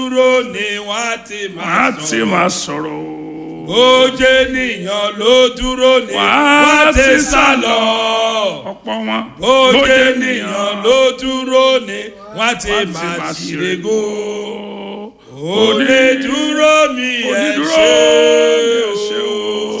dúró ni wọ́n á ti wọ́n á máa ti sọ̀rọ̀. máa sọ̀rọ̀ o. ó jẹ́ ènìyàn ló dúró ni Wọ́n á wọ́n á ti ti sá lọ. ọ̀pọ̀ wọn ó jẹ́ ènìyàn ló dúró ni wọ́n á ti wọ́n á ti máa máa ṣìrègò. ṣìrègò. onídúró mi ẹ onídúró ṣe ẹ ṣé o.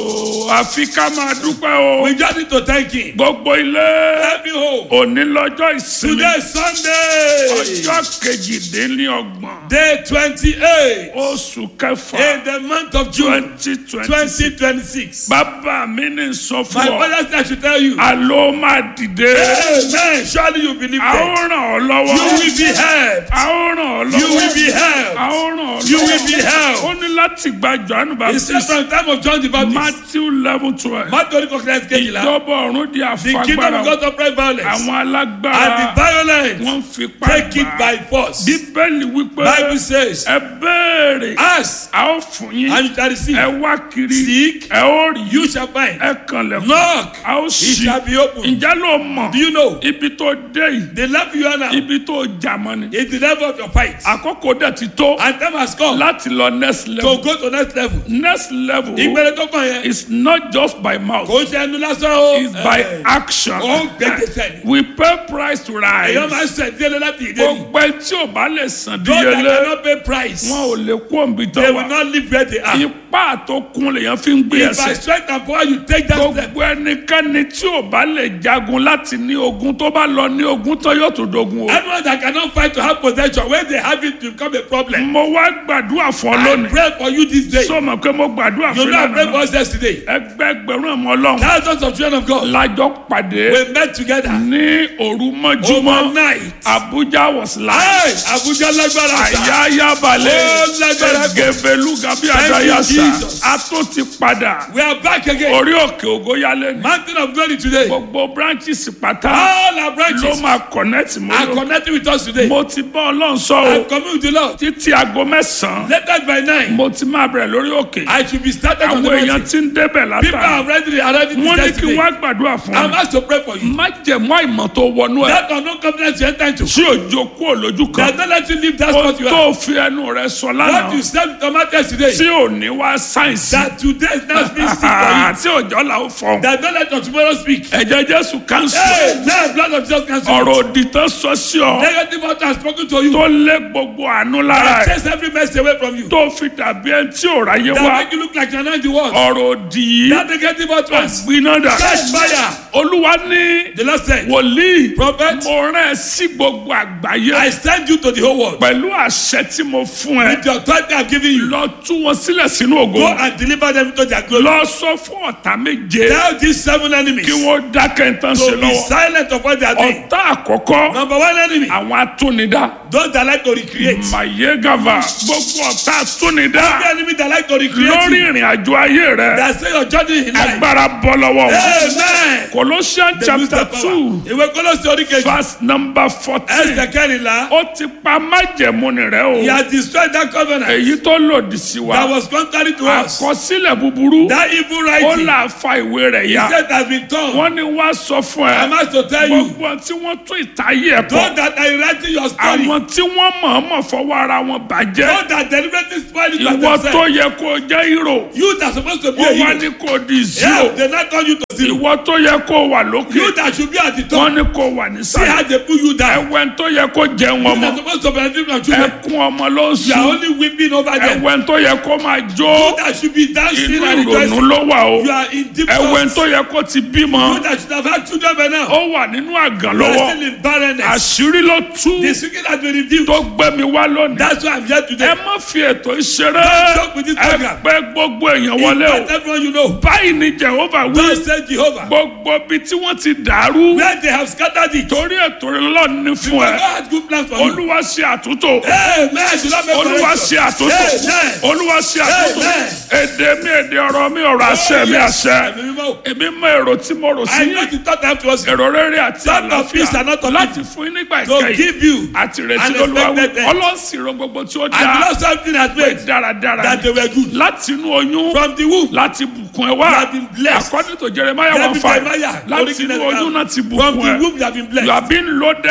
àfi ká máa dúpẹ́ o. we just need to thank him. gbogbo ilé every home. òní lọ́jọ́ ìsinmi today sunday ọjọ́ kejìdínlọ́gbọ̀n day twenty-eight oṣù kẹfà in the month of june twenty twenty twenty twenty-six. bàbá mi ní sọ my fún ọ father say i should tell you. àló máa dìde amen surely you believe a ó that. ràn ọ́ lọ́wọ́ you will be helped. a ó ràn ọ́ lọ́wọ́ you will be helped. a ó ràn ọ́ lọ́wọ́ You will be helped. ó ní láti gba johannu he said baptist from the time of john the baptist. matthew eleven twelve matthew kọkìlẹ̀ kejìlá. ìjọba ọ̀run di the kingdom of àfagbára God upright violence. àwọn and the alágbára violent wọ́n fi take it pàgbà by force. bíbélì wípé bible says ẹ béèrè ask a ó fún yín and you shall receive. ẹ wá kiri seek ẹ ó rí you shall find. ẹ kànlẹ̀kùn knock a ó it ṣí shall be opened. ǹjẹ́ ló mọ̀ do you know ibi tó dé yìí the level you are now ibi tó jà mọ́ ni is the level of your fight. àkókò dẹ̀ ti tó and time has come láti lọ next level to go to next level. next level ìgbẹ́rẹ́ tó kàn yẹn is not just by mouth kò ń ṣe ẹnu lásán o. it's by Eh, action ó ń gbẹ́gbẹ́sẹ̀ ni. we pay price to èèyàn máa ń rise sẹ̀ díẹ̀ láti ìdí ni. gbogbo ẹ tí ò bá lè san those that díyelé cannot pay price wọn ò lè kó òǹbí tó they will wà not live where they are. ipá tó kún lèèyàn fi ń gbé if by ẹsẹ̀ strength and power you take that step. gbogbo ẹnikẹ́ni tí ò bá lè jagun láti ní ogun tó bá lọ ní ogun tó yóò tó dogun o. anyone that cannot fight to have possession when they have it to become a problem. mo wá gbàdúrà fún ọ I lónìí pray for you this day. sọ ma pé mo gbàdúrà you fún know I pray for ìlànà us yesterday. ẹgbẹgbẹrún ọmọ ọlọ́run thousands of children of God. lájọ pàdé we met together. ní òru mọ́júmọ́ overnight. abuja was live Hey, Abuja lágbára sa. àyáyá balẹ̀ Ó lágbára pọ̀. ẹgẹbẹlú gabi Thank you, àdáyàsá Jesus. a tó ti padà We are back again. orí òkè ògóyálé ní Mountain of glory today. gbogbo branches pátá All our ló branches máa connect are mọ́ connecting with us today. mo ti bá ọlọ́run sọ o I'm coming with the Lord. títí aago mẹ́sàn-án Later by nine, mo ti máa bẹ̀rẹ̀ lórí òkè I should be started on àwọn the èèyàn mountain. ti ń débẹ̀ People látara are already arriving wọ́n ní this kí yesterday. wọ́n á gbàdúrà fún I'm mi asked to pray for you. má jẹ̀mọ́ àìmọ̀ tó wọnú ẹ̀ That unknown confidence you enter into. tí òjò kú òlójú Does kan not let you leave that ó spot you are. tó fi ẹnu rẹ sọ What lánàá you said to Matthew today. tí ò ní wá sáyẹ̀nsì That today is not being seen for you. tí òjò là ó fọ That don't let your tomorrow speak. ẹ̀jẹ̀ jésù kánsù Hey, now blood of Jesus cancel. ọ̀rọ̀ òdì tó sọ sí ọ Negative water has spoken to you. tó lé gbogbo àánú lára That ẹ̀ chase every mess away from you. tó fi dàbí ẹni tí ò ráyé That wá make you look like you're not in the world. ọ̀rọ̀ òdì yìí That negative utterance. gbiná dà Catch fire. olúwa ní The Lord said, wòlíì Prophet, mo rán ẹ sí gbogbo àgbáyé I send you to the whole world. pẹ̀lú àṣẹ tí mo fún ẹ With the authority I've given you, lọ tú wọn sílẹ̀ sínú ògo go and deliver them into their glory. lọ sọ fún ọ̀tá méje Tell these seven enemies kí wọ́n dákẹ́ ń tán ṣe to be lọ́wọ́ silent of what they are doing. ọ̀tá àkọ́kọ́ Number one enemy, àwọn atúnidá those that like to recreate. mayegava gbogbo ọ̀tá atúnidá Every enemy that like to lórí recreate you, ìrìn àjò ayé rẹ that say your journey in life. agbára bọ́ lọ́wọ́ wọn. Amen. Colossians They lose chapter their two power. Ìwé Kólósì orí kejì. verse number fourteen Ẹsẹ̀ kẹrìnlá. ó ti pa májẹ̀mú ni rẹ He o has destroyed that covenant èyí tó lòdì sí that wa was contrary to us. àkọsílẹ̀ búburú That evil ó writing. là fa ìwé rẹ̀ He ya said has been torn. wọ́n ní wá sọ fún ẹ I'm asked to tell you. gbogbo tí wọ́n tún ìtayé ẹ̀ Those kọ́ that are writing your story. àwọn tí wọ́n mọ̀ọ́mọ̀ fọwọ́ ara wọn bàjẹ́ Those that deliberately spoil it by ìwọ tó themselves. yẹ kó jẹ́ hero You that supposed to be a wọ́n wá hero. ní kó di Yeah, zero they not turn you to zero. ìwọ tó yẹ kó wà lókè You that should be at the top. wọ́n ní kó wà See how nísàlẹ̀ they put you down. ẹ̀wẹ̀ tó yẹ kó jẹun You ọmọ that supposed to benefit from children. ẹkún ọmọ ló ń You are sùn only weeping over them. ẹ̀wẹ̀ tó yẹ kó máa jó You that should be dancing inú and ìrònú rejoicing. ló wà o You are in deep ẹ̀wẹ̀ thoughts. tó yẹ kó ti bímọ You that should have had children by now. ó wà nínú àgàn You are lọ́wọ́ still in barrenness. àṣírí ló tú The secret has been revealed. tó gbé mi wá lónìí That's why I'm here ẹ today. má fi ètò ìṣeré Don't joke with this ẹ program. pẹ́ gbogbo èèyàn wọlé o Invite everyone you know. báyìí ni jehova wí God said Jehovah. gbogbo ibi tí wọ́n ti dàrú Where they have scattered it. torí ètò ìlọ́ọ̀ ní fún God ẹ had good plans for you. olúwa ṣe àtúntò Amen. Do not make olúwa correction. ṣe àtúntò Amen. olúwa ṣe àtúntò Amen. èdè mi èdè ọ̀rọ̀ mi ọ̀rọ̀ àṣẹ mi àṣẹ Ẹ̀mí mímọ́. èmi mọ èrò tí mo rò sí I know the thought I have towards you. èrò rere àti Thought of peace and not àlàáfíà of láti evil. fún yín nígbà To ìkẹyìn give you. àti ìrètí an lolúwa wí expected end. ọlọ́sìnrò gbogbo tí ó And dá not something has pé made dáradára that they were good. láti inú oyún From the womb. láti bùkún ẹ wá You have been blessed. according to Jeremiah David one five Jeremiah, láti original inú oyún account. náà ti From bùkún the ẹ womb you have been you blessed. have been loaded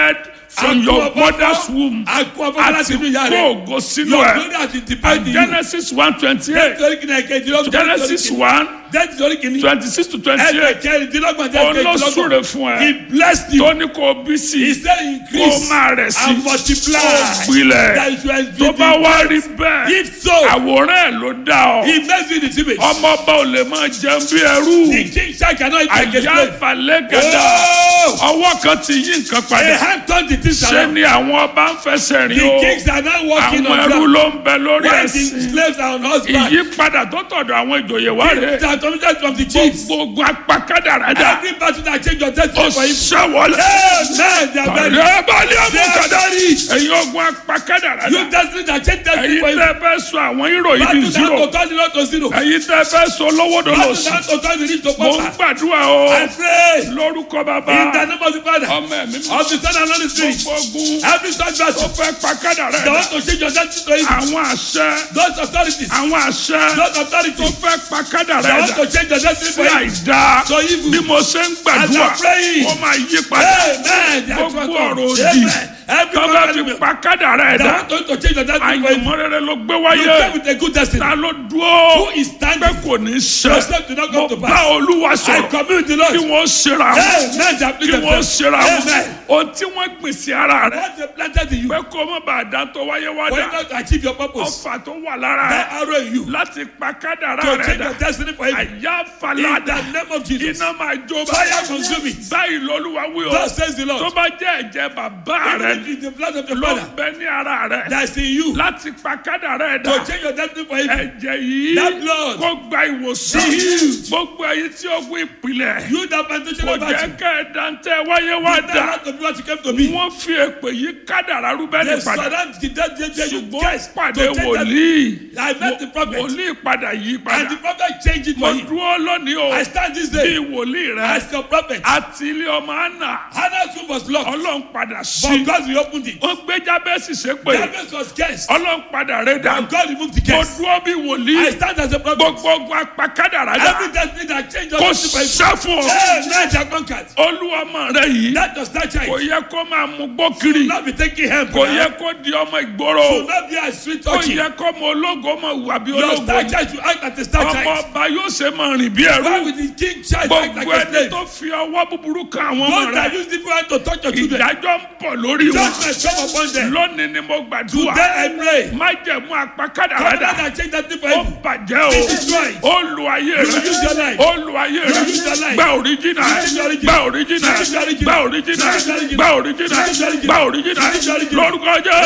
from your mother's womb Àkú ọ̀fọ̀ àti láti inú ìyá kó rẹ̀. ògo sínú Your ẹ̀ glory has been departed in you. Genesis one twenty eight Nítorí kìnnà ìkejìlélọ́gbọ̀n. Genesis one Genesis orí kìíní. twenty six to twenty eight Ẹ̀kẹrìndínlọ́gbọ̀n jẹ́ òun ló ìkejìlélọ́gbọ̀n. súre fún He ẹ blessed you. tó ní kó o bí sí He i said kó o increase máa rẹ̀ sí and multiply. kó o gbilẹ̀ That is why tó bá wá rí bẹ́ẹ̀ If so, àwòrán ẹ̀ ló dá ọ he makes you the image. ọmọ ọba ò lè máa jẹun bí ẹrú The king shall cannot eat like a àyà slave. ìfàlẹ́ gàdá Oh! ọwọ́ kan ti yí nǹkan A padà hand turned the things ṣé around. ni àwọn ọba ń fẹsẹ̀ The rìn o kings are now walking àwọn on ẹrú ground. ló ń bẹ lórí While the ẹ̀sìn slaves are on horseback. ìyípadà tó tọ̀dọ̀ àwọn ìjòyè wá rèé They are committed from the chiefs. gbogbo ogun apakádàrádà Every battle that change your ó destiny for him. ṣẹ́wọlé Amen. They are very. ọ̀rẹ́ balẹ̀ They àbúkàdá are very. ẹ̀yin ogun apakádàrádà You destiny that change destiny ẹ̀yin for him. tẹ́ fẹ́ sọ àwọn hírò yìí di Battle zero that to turn the road to zero. ẹ̀yin tẹ́ fẹ́ sọ lówódò Battle lòsì that to turn the rich to mo ń pauper. gbàdúrà o I pray lórúkọ bàbá in the name of the Father, ọmọ ẹ̀mí mi of the Son and of the Spirit. gbogbo ogun Every such tó battle fẹ́ pakádàrádà that want to change your destiny to him. àwọn àṣẹ Those authorities, àwọn àṣẹ those tó authorities fẹ́ that want pakádàrádà to change your destiny sí for him. àìdá So evil. bí mo ṣe ń As gbàdúrà I'm praying. ó máa yí padà Amen. They are gbogbo transformed. ọ̀rọ̀ òdì Amen. Every tó bá fi enemy pakádàrádà that want to change your destiny for him. àyànmọ́ rere ló gbé You wáyé came with a good destiny. ta ló dúró Who is pé standing? kò ní ṣe Yourself did not mo come to bá pass. olúwa I sọ̀rọ̀ commune with the kí Lord. wọ́n ṣera wọn Amen. They kí please wọ́n themselves. ṣera wọn Amen. ohun tí wọ́n gbìn sí ara rẹ̀ What they planted in you. pé kó má bàa dá tó wáyé wá For you dà not to achieve your purpose. ọfà tó wà lára That rẹ̀ arrow in you. láti pa kádàrá To rẹ̀ change dà your destiny for him. àyà In falada the name of Jesus. iná máa jó Fire consume it. báyìí lọ́lúwa wí o Thus says the tó Lord. bá jẹ́ ẹ̀jẹ̀ bàbá rẹ̀ Even if it's the blood of your ló father ń bẹ ní ara rẹ̀ that's in you. láti pa kádàrá rẹ̀ dà To change your destiny for him. ẹ̀jẹ̀ yìí That blood. kó gba ìwòsàn Be healed. gbogbo ẹ̀yin tí ogun ìpìlẹ̀ You that plantation kò of jẹ́ battle. kẹ́ ẹ̀ dantẹ́ wáyé wá That dà not to be what you came to be. wọ́n fi èpè yí kádàrá rúbẹ́nì They padà surround the dead dead dead you ṣùgbọ́n guys pàdé to change that. wòlíì I met the prophet. wòlíì padà yí And padà the prophet changed it mo for him. dúró lónìí o I stand this bí day wòlíì rẹ as your prophet. àti ilé ọmọ àná Hannah's womb was locked. ọlọ́run padà sí But God reopened it. wọ́n gbé jábẹ́sì sépè Jabez was cursed. ọlọ́run padà rẹ̀ dà And God removed the mo curse. dúró bí I wòlíì stand as a prophet. gbogbo ogun apakádàrá dà Every destiny that changed your kò destiny for him. sá fún ọ Hey, now they are conquered. olúwọmọ rẹ yìí That does not kò change. yẹ kó máa mú gbó kiri Not be taking help. kò yẹ kó di ọmọ ìgboro Should not be a sweet kò talking. yẹ kó ọmọ ológo máa wà bí Your ológo star child should act like a star ọmọ child. ọba yóò ṣe máa rìn bí ẹrú Why would the king child act like gbogbo a ẹni slave? tó fi ọwọ́ búburú kan àwọn ọmọ Those that rẹ use different hand to touch your children. ìdájọ́ ń bọ̀ lórí wọn Judgment come upon them. lónìí ni mo gbàdúrà Today I pray. májẹ̀mú apakádàrádà Covenant that change that thing for ó him. bàjẹ́ o Be destroyed. ó lu ayé You will use your rẹ life. ó lu ayé rẹ use your life. gba òríjìnà use your original. gba òríjìnà use your original. gba òríjìnà use your original. gba òríjìnà use your original. gba òríjìnà use your original. lórúkọ jẹ́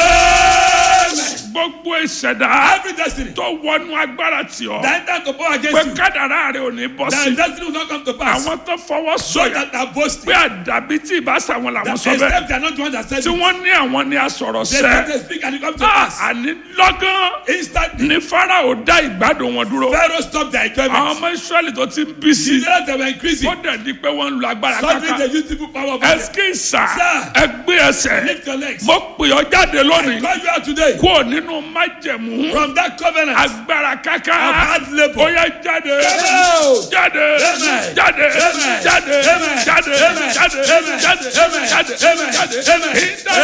Amen. gbogbo ìṣẹ̀dá Every destiny tó wọnú agbára tì ọ́ that enter to power pé against you. kádàrá rẹ ò ní bọ́ That sí destiny will not come to pass. àwọn tó fọwọ́ So sọ̀yà that are boasting. pé àdàbí tí ìbáṣà wọn làwọn That sọ bẹ́ẹ̀ except they are not the one that said tí it. wọ́n ní àwọn ní asọ̀rọ̀ They say sẹ́ they speak and it comes to Ah, pass. àní lọ́gán Instantly. ní farao dá ìgbádùn wọn dúró Pharaoh stopped their àwọn enjoyment. ọmọ israẹli tó ti ń bí sí The others they were increasing. ó dẹ̀ di pé wọ́n ń lo agbára Suddenly kankan they use people power over them. ẹskísà Sir. ẹgbẹ́ ẹsẹ̀ Lift your legs. mo pè ọ́ jáde lónìí Call you out today kúrò nínú májẹ̀mú from that covenant of agbára kankan hard ó labor. yẹ jáde Come jáde Amen. jáde Amen. jáde Amen. jáde Amen. jáde Amen. jáde Amen. jáde Amen. jáde Amen.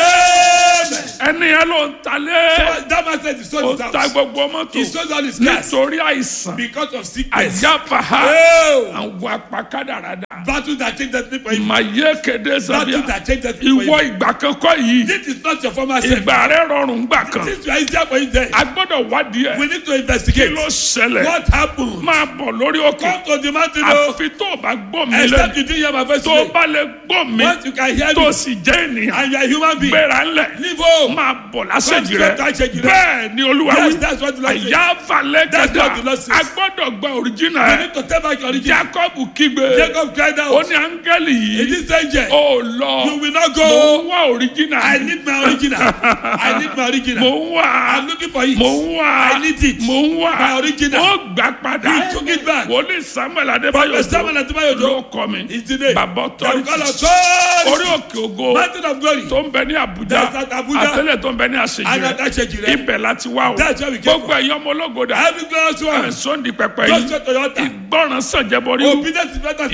Ìdá- Amen. ẹni yẹn ló ń talé That man said he ó sold his ta house. gbogbo mọ́tò He sold all his cars nítorí àìsàn because of sickness. àyàfàhà Oh, àwọn apakádàrádà battle that changed destiny for him. màyé kéde Battle sábíà that changed destiny for ìwọ him. ìgbà kankan yìí This is not your former self. ìgbà rẹ rọrùn gbà kan This is easier for you then. a gbọ́dọ̀ wádìí ẹ̀ We need to kí investigate ló ṣẹlẹ̀ what happened. máa bọ̀ lórí òkè Come to the mountain o. àfi tó o bá gbọ́ mi Except lẹ́nu you didn't hear my voice tó o today. bá lè gbọ́ mi Once you can hear tó o me sì jẹ́ ènìyàn and you are a human being, gbéra ńlẹ̀ leave home. máa bọ̀ lásèjì Come rẹ to àṣejì rẹ. bẹ́ẹ̀ ni olúwa Yes, wí that's what the Lord says. àyà falẹ̀ That's gàdá what the Lord says. a gbọ́dọ̀ gba òrìjìnà You ẹ̀ need to take back your origin. jacob kígbe Jacob cried ó out. ní áńgẹ́lì In yìí this angel, ó lọ you will not mo go. ń wá òrìjìnà I need my original. I need my mo original. ń wá I'm looking for it. mo ń wá I need it. mo ń wá My original. ó gbà padà He took it back. wòlíì samuel adébáyọ̀ Prophet Samuel Adébáyọ̀ ló Òjó kọ́ mi is the name. bàbá They will call ọ̀tọ́rìtì us God. orí òkè ògo Mountain of glory. tó ń bẹ ní abuja That's at Abuja. àtẹlẹ tó ń bẹ ní àṣejì And rẹ at Àṣejì rẹ. ibẹ̀ láti wá o That's where we came gbogbo ẹ̀yin ọmọ ológoda Every glorious one. ẹ̀sọ́ndì pẹpẹ Just yìí go to your altar. ìgbọràn sànjẹbọrí Obedience is better than sacrifice.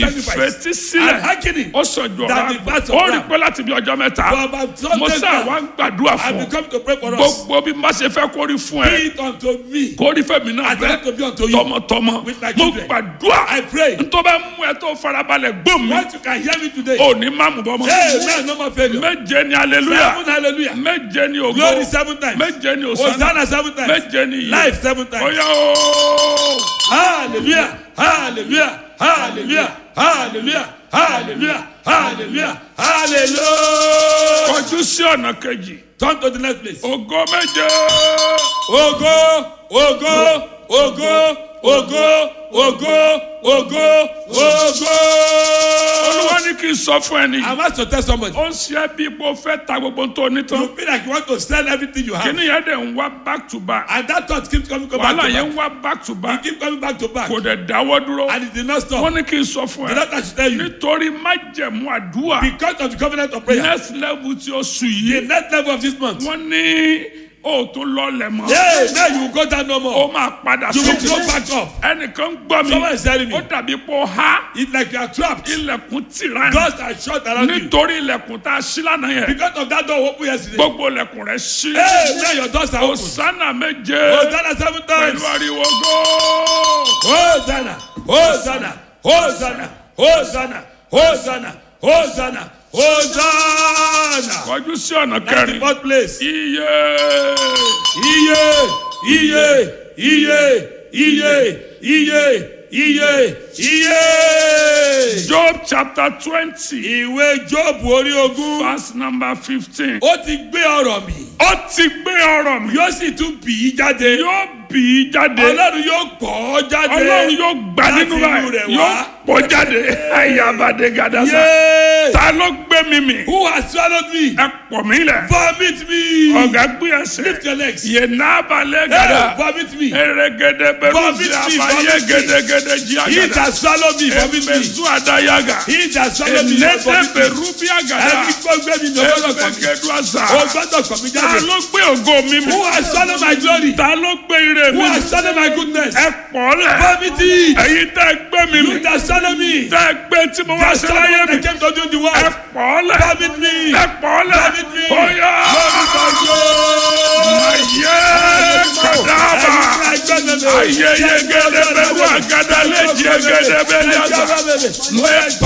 fetí And sílẹ̀ hearkening. ó sọ̀jọ̀ That ra the verse of ó rí Ram. pé láti bí ọjọ́ mẹ́ta For about some mo days sá now, wa ń gbàdúrà I fún will ọ come to pray for us. gbogbo bí má ṣe fẹ́ kó rí fún ẹ Be it unto me. kó rí fẹ́mi náà I tell to bẹ́ẹ̀ be unto you. tọmọtọmọ With my mo children. gbàdúrà I pray. ntọ́ bá mú ẹ tó farabalẹ̀ gbó mi Once you can hear me today. ò ní má mú bọ́ mọ́ Amen. No more failure. méje ni aleluya Seven hallelujah. méje ni ògo Glory seven times. méje ni òsánà Hosanna seven times. méje ni iye Life seven times. oya ooo. Hallelujah. Hallelujah. Hallelujah. Hallelujah. Hallelujah. Hallelujah. Hallelujah. kọjú sí ọ̀nà kejì Turn to the next place. ògo méje Ògo, ògo, ògo, ògo, ògo, ògo, ògo. olúwa ní kí n sọ fún ẹni I want to tell somebody. ó ń ṣe é bí ipò fẹ́ ta gbogbo tó ní tán You feel like you want to sell everything you have. kíní yẹn dẹ̀ ń wá back to back And that thought keeps coming, coming back wàhálà to yẹn back. ń wá back to back Keep coming back to back. kò dẹ̀ dáwọ́ dúró And it did not stop. wọ́n ní kí n sọ fún The ẹ doctor should tell you. nítorí májẹ̀mú àdúrà Because of the covenant of prayer. next level tí ó sùn The yìí next level of this month. wọ́n ní o tó lọlẹ̀ mọ́ Hey, now you will go down no o more. máa padà You will sókè go back up. ẹnìkan gbọ́ mi Someone is telling me. ó dàbí pé ó há It's like you are trapped. ilẹ̀kùn tìrán Doors are shut around you. nítorí ilẹ̀kùn tá a ṣí lánàá yẹn Because of that door open yesterday. gbogbo ilẹ̀kùn rẹ̀ ṣí Hey, now your doors are open. Hosanna méje Hosanna seven pẹ̀lú times. ariwo go. Hosanna, Hosanna, Hosanna, Hosanna, Hosanna, Hosanna, Hosanna. kọjú sí ọ̀nà That's the kẹrin fourth place. iye Iye, iye, iye, iye, iye, iye, iye. Job chapter twenty Ìwé Jóòbù orí ogún. verse number fifteen Ó ti gbé ọ̀rọ̀ mi. ó ti gbé ọ̀rọ̀ mi Yóò sì tún bì í jáde. yóò bì í jáde Ọlọ́run yóò pọ̀ ọ́ jáde. ọlọ́run yóò gbà láti nínú inú rẹ̀ rẹ̀ yóò wá. pọ̀ jáde ayabade gadasa Yay! ta ló gbé mi mì Who has swallowed me? ẹ pọ̀ mí lẹ̀ Vomit me. ọ̀gá gbé ẹsẹ̀ Lift your legs. yé nábàlẹ̀ Hey, gàdá vomit me. eregede bẹ̀rù Vomit sí me, àbáyé vomit me. gẹdẹgẹdẹ jí He àgàdà that swallowed me, vomit me. ẹ̀mẹ̀zú àdáyàgà He that swallowed me, ẹ̀nẹ́tẹ̀ vomit me. bẹ̀rù bí àgàdà Ẹni tó gbé mi ní ọgbọ́dọ̀ kọ̀ mí. ẹ̀mẹ̀gẹ̀dù àṣà O gbọ́dọ̀ kọ̀ mí ta jáde. ló gbé ògo mi mì Who has swallowed my glory? ta ló gbé ire Who mi has swallowed my goodness? ẹ pọ̀ lẹ̀ Vomit it. ẹ̀yin tẹ́ gbé mi mì You that swallowed me. tẹ́ gbé tí mo wá That sí láyé swallowed mi that came to do the ẹ work. pọ̀ lẹ̀ Vomit me. ẹ pọ̀ lẹ̀ Vomit me. óyá ayé kàdáàbà ayé yegede bẹ̀rù àgàdà lẹ́jì yegede bẹ̀rù àgàdà.